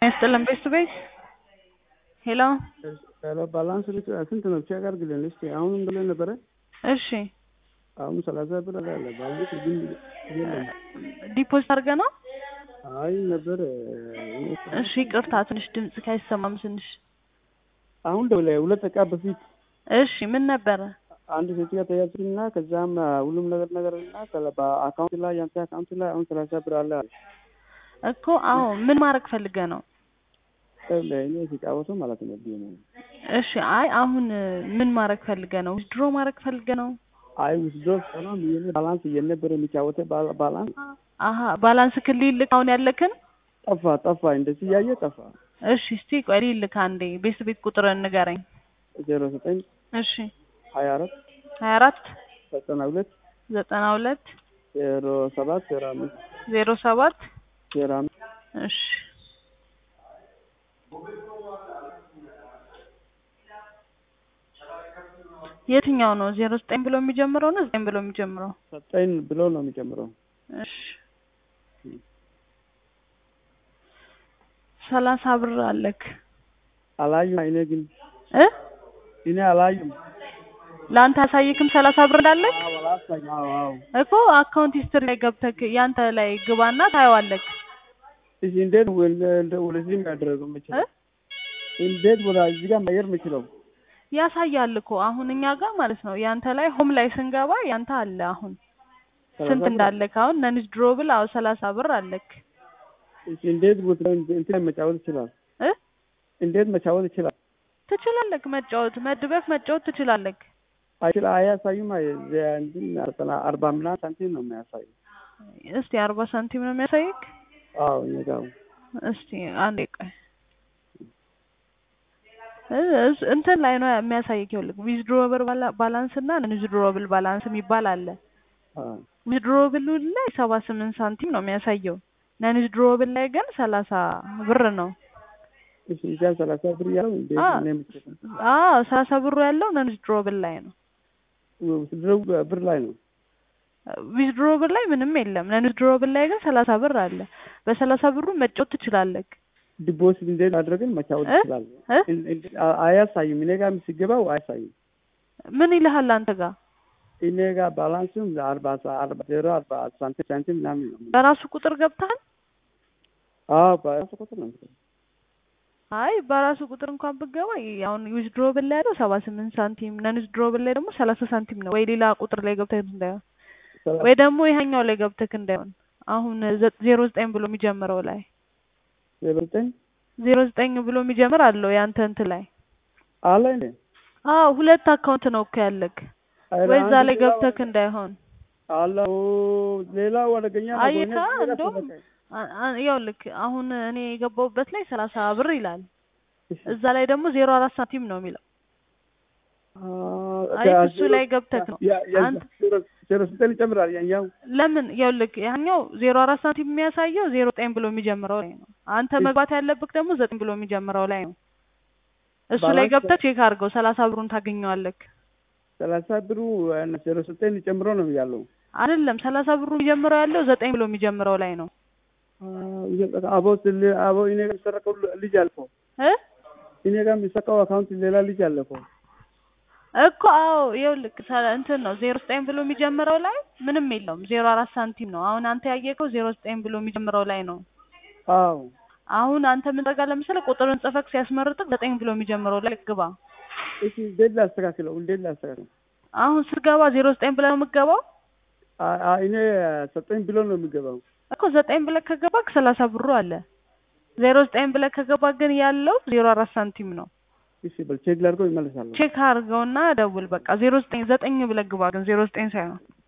ያስጥልን ቤት ቤት ሄሎ ሄሎ ባላንስ ስንት ነው? ቼክ አድርግልን እስኪ። አሁንም ብለን ነበረ። እሺ አሁን ሰላሳ ብር አለ ባላንስ ግን የለም። ዲፖዚት አድርገ ነው? አይ ነበር። እሺ ይቅርታ፣ ትንሽ ድምጽ ካይሰማም ትንሽ። አሁን ደውለ ሁለት ደቂቃ በፊት እሺ ምን ነበረ? አንድ ሴትዮ ተያዝኩና ከዛም ሁሉም ነገር ነገር እና በአካውንት ላይ ያንተ አካውንት ላይ አሁን ሰላሳ ብር አለ አለ እኮ አሁን ምን ማድረግ ፈልገ ነው? እኔ ሲጫወቱ ማለት ነው። እሺ አይ አሁን ምን ማድረግ ፈልገ ነው? ድሮ ማድረግ ፈልገ ነው? አይ ውስዶ ሰላም ይሄ ባላንስ እየነበረ የሚጫወተ ባላንስ አሀ ባላንስ ክልል ልክ አሁን ያለክን ጠፋ ጠፋ፣ እንደዚህ እያየ ጠፋ። እሺ እስቲ ቆይ ልልክ አንዴ ቤት ቤት ቁጥር ንገረኝ። ዜሮ ዘጠኝ እሺ ሀያ አራት ሀያ አራት ዘጠና ሁለት ዘጠና ሁለት ዜሮ ሰባት ዜሮ አምስት ዜሮ ሰባት ዜሮ አምስት እሺ የትኛው ነው? ዜሮ ዘጠኝ ብሎ የሚጀምረው ነው ዘጠኝ ብሎ የሚጀምረው? ዘጠኝ ብሎ ነው የሚጀምረው። እሺ ሰላሳ ብር አለክ። አላዩም። እኔ ግን እ እኔ አላዩም። ለአንተ አሳይክም ሰላሳ ብር እንዳለክ አላሳኝ። አዎ አዎ። እኮ አካውንት ሂስትሪ ላይ ገብተክ ያንተ ላይ ግባና ታየዋለክ። እሺ እንዴት እንደ ወደዚህ የሚያደርገው የምችለው እንዴት ወደ እዚህ ጋር መየር የምችለው ያሳያል እኮ አሁን እኛ ጋር ማለት ነው። ያንተ ላይ ሆም ላይ ስንገባ ያንተ አለ አሁን ስንት እንዳለክ አሁን ነንጅ ድሮብል አዎ ሰላሳ ብር አለክ። እሺ እንዴት እንትን መጫወት ይችላል እ እንዴት መጫወት ይችላል? ትችላለክ መጫወት መድበክ መጫወት ትችላለክ። አይችል አያሳዩም። እንትን ዘጠና አርባ ምናምን ሳንቲም ነው የሚያሳዩ። እስቲ አርባ ሳንቲም ነው የሚያሳይክ? አዎ እኔጋው እስቲ አንዴ ቆይ እንትን ላይ ነው የሚያሳይክ። ይኸውልህ ዊዝድሮብል ባላንስ እና ዊዝድሮብል ባላንስ የሚባል አለ። ዊዝድሮብል ላይ ሰባ ስምንት ሳንቲም ነው የሚያሳየው። ነን ዊዝድሮብል ላይ ግን ሰላሳ ብር ነው። እሺ እዛ ሰላሳ ብር ያለው እንዴት ነው የምትችለው? አዎ ሰላሳ ብሩ ያለው ነን ዊዝድሮብል ላይ ነው። ዊዝድሮው ብር ላይ ነው። ዊዝድሮብል ላይ ምንም የለም። ነን ዊዝድሮብል ላይ ግን ሰላሳ ብር አለ። በሰላሳ ብሩ መጫወት ትችላለህ። ዲፖዚት እንዴት አድርገን መጫወት ይችላል? አያሳይም። እኔ ጋር ሲገባው አያሳይም። ምን ይልሃል አንተ ጋር? እኔ ጋር ባላንሱም አርባ አርባ ዜሮ አርባ ሳንቲም ሳንቲም ምናምን ነው። በራሱ ቁጥር ገብተሃል? አዎ በራሱ ቁጥር ነው። አይ በራሱ ቁጥር እንኳን ብገባ አሁን ዊዝድሮብል ላይ ያለው ሰባ ስምንት ሳንቲም ነን ዊዝድሮብል ላይ ደግሞ ሰላሳ ሳንቲም ነው። ወይ ሌላ ቁጥር ላይ ገብተህ እንዳይሆን ወይ ደግሞ ይሄኛው ላይ ገብተህ እንዳይሆን አሁን ዜሮ ዘጠኝ ብሎ የሚጀምረው ላይ ዜሮ ዘጠኝ ዜሮ ዘጠኝ ብሎ የሚጀምር አለው ያንተ እንትን ላይ አለ እንዴ? አዎ ሁለት አካውንት ነው እኮ ያለክ። ወይ እዛ ላይ ገብተክ እንዳይሆን አለው ሌላው አደገኛ ነው። አየካ እንደውም ያው ልክ አሁን እኔ የገባሁበት ላይ ሰላሳ ብር ይላል። እዛ ላይ ደግሞ ዜሮ አራት ሳንቲም ነው የሚለው። አይ እሱ ላይ ገብተክ ነው አንተ ዜሮ ዘጠኝ ይጨምራል ያኛው ለምን ያው ልክ ያኛው ዜሮ አራት ሳንቲም የሚያሳየው ዜሮ ዘጠኝ ብሎ የሚጀምረው ላይ ነው። አንተ መግባት ያለብክ ደግሞ ዘጠኝ ብሎ የሚጀምረው ላይ ነው። እሱ ላይ ገብተህ ቼክ አድርገው ሰላሳ ብሩን ታገኘዋለክ። ሰላሳ ብሩ ዜሮ ዘጠኝ ጨምሮ ነው ያለው አይደለም። ሰላሳ ብሩ የሚጀምረው ያለው ዘጠኝ ብሎ የሚጀምረው ላይ ነው። አቦ አቦ እኔ ጋር የሚሰረቀው ልጅ አልፈው እ እኔ ጋር የሚሰቀው አካውንት ሌላ ልጅ አለፈው እኮ አዎ፣ ይኸውልህ እንትን ነው ዜሮ ዘጠኝ ብሎ የሚጀምረው ላይ ምንም የለውም። ዜሮ አራት ሳንቲም ነው። አሁን አንተ ያየከው ዜሮ ዘጠኝ ብሎ የሚጀምረው ላይ ነው። አዎ አሁን አንተ ምን ታደርጋለህ ለምሳሌ ቁጥርን ጽፈክ ሲያስመርጥቅ ዘጠኝ ብሎ የሚጀምረው ላይ ግባ። እሺ እንዴት ላስተካክለው? እንዴት ላስተካክለው? አሁን ስትገባ ዜሮ ዘጠኝ ብለህ ነው የምትገባው? እኔ ዘጠኝ ብሎ ነው የሚገባው እኮ ዘጠኝ ብለህ ከገባክ ሰላሳ ብሩ አለ። ዜሮ ዘጠኝ ብለህ ከገባ ግን ያለው ዜሮ አራት ሳንቲም ነው። እሺ በል ቼክ ላድርገው ይመለሳለሁ። ቼክ አድርገውና ደውል። በቃ ዜሮ ዘጠኝ ዘጠኝ ብለህ ግባ ግን ዜሮ ዘጠኝ ሳይሆን